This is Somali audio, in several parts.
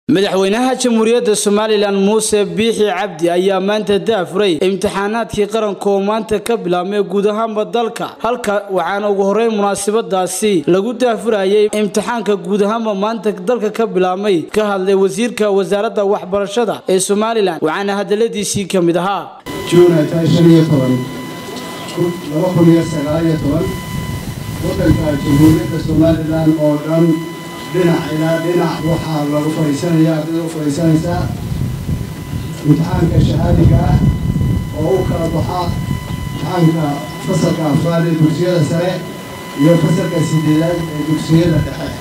madaxweynaha jamhuuriyadda somalilan muuse biixi cabdi ayaa maanta daafuray imtixaanaadkii qaranka oo maanta ka bilaabmay guud ahaanba dalka halka waxaana ugu horreyn munaasabadaasi lagu daafurayay imtixaanka guud ahaanba maanta dalka ka bilaabmay ka hadlay wasiirka wasaaradda waxbarashada ee somalilan waxaana hadaladiisii ka mid ahaa wadanka jamhuuriyadda somalilan oo dhan dhinac ilaa dhinac waxaa lagu fadhiisanaya ardayda u fadhiisanaysaa imtixaanka shahaadiga ah oo u kala baxa imtixaanka fasalka afraad ee dugsiyada sare iyo fasalka sideedaad ee dugsiyada dhexe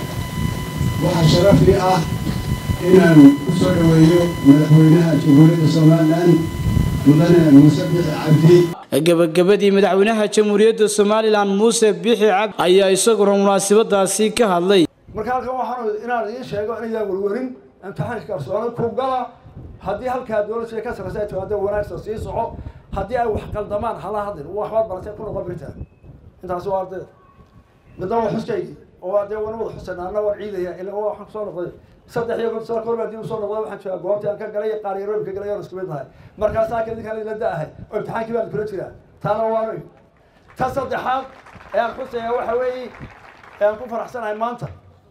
waxaa sharafi ah inaan ku soo dhoweeyo madaxweynaha jamhuuriyadda somalilan mudane muuse bixi cabdi gabagabadii madaxweynaha jamhuuriyadda somalilan muuse bixi cabdi ayaa isaguna munaasabadaasi ka hadlay marka halkan waxaan inaan idiin sheego inayaa warwarin imtixaanka kalsooni ku gala haddii halkaa dowladda ka sarreysa ay timaado wanaagsan sii soco haddii ay wax qaldamaan hala hadlin waxbaad baratay ku noqon birtaa intaasi waa ardayda midna waa xuskaygi oo dee wana wada xusayna anna waan ciidaya ila waxaan kusoo noqday saddex iyo konton sano kahor baan dib usoo noqday waxaan joogaa goobtii aan ka galay qaar yarooyinka galay oon isku mid nahay markaasaa ka idinkaan la da-ahay oo imtixaankii baan kula jiraa taana waanoy ta saddexaad ee aan xusaya waxa weeye ee aan ku faraxsanahay maanta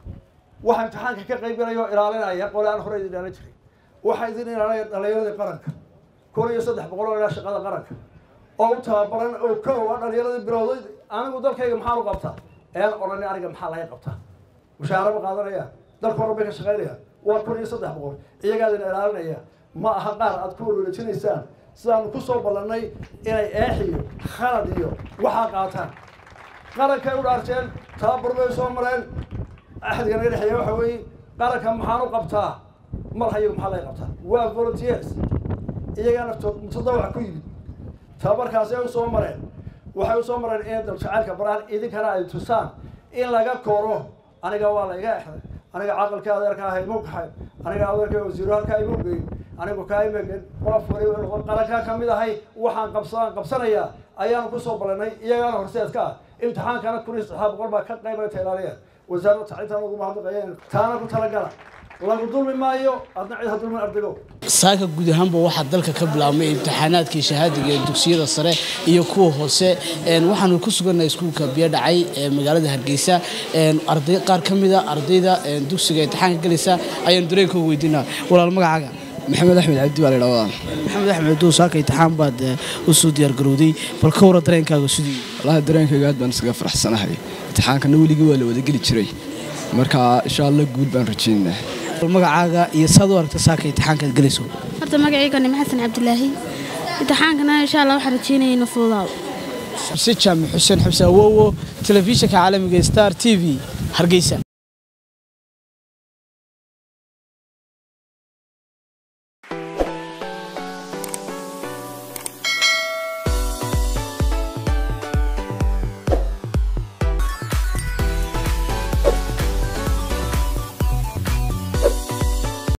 waxaa imtixaanka ka qayb galaya oo ilaalinaya qole aan hore idin dhaalan jiray waxaa idin ilaalinaya dhalinyaradii qaranka kun iyo saddex boqol oo ilaa shaqada qaranka oo u tababaran oo kow a dhalinyaradii bilowday anigu dalkayga maxaan u qabtaa ean odhanin aniga maxaa laga qabtaa mushaara ma qaadanaya dalka horan bay ka shaqaynaya waa kun iyo saddex boqol iyagaa idin ilaalinaya ma aha qaar aad ku walwalajinaysaan sidaanu kusoo ballannay inay eex iyo khalad iyo waxaa qaataan qarankay u dhaarteen tababar bay soo mareen axdiga naga dhexeeya waxa weeye qaranka maxaan u qabtaa mar hayagu maxaa laga qabtaa waa volunteers iyagaa naftood mutadawac ku yimid tababarkaasay u soo mareen waxay usoo mareen inay daljacaylka baraan idinkana ay tusaan in laga koro aniga waa la iga exday aniga caqalka adeerka ah imu kaxay aniga adeerka wasiiro halkaa imu geyn anigu kaa imagen qof wali noqon qarankaa ka mid ahay waxaan qabsan qabsanayaa ayaanu kusoo ballanay iyagaana horseedka ah imtixaankana kun iyo saddexaad boqol baa ka qaybayta ilaaliya wasaaradda tacliintan ugu mahadnaqayeen taana ku talagala lagu dulmi maayo adna cid ha dulmin ardaygo saaka guud ahaanba waxaa dalka ka bilaabmay imtixaanaadkii shahaadiga ee dugsiyada sare iyo kuwa hoose waxaanu ku sugannahay iskuulka biyo dhacay ee magaalada hargeysa arday qaar ka mida ardayda dugsiga imtixaanka galaysa ayaanu dareenkooga weydiinaa walaal magacaaga maxamed axmed cabdi baa la ydhahdaa maxamed axmed duu saaka imtixaan baad usoo diyaargarowday bal ka wara dareenkaaga sidii wallaahi dareenkayga aad baan isaga faraxsanahay imtixaankana weligii waa la wadageli jiray marka insha allah guul baan rajaynaynaa magacaaga iyo saad u aragta saaka imtixaankaad galayso horta magacayga nime xasan cabdilaahi imtixaankana insha allah waxaan rajaynaya ina fududaado xuse jaamac xuseen xabse awowo telefishinka caalamiga star t v hargeysa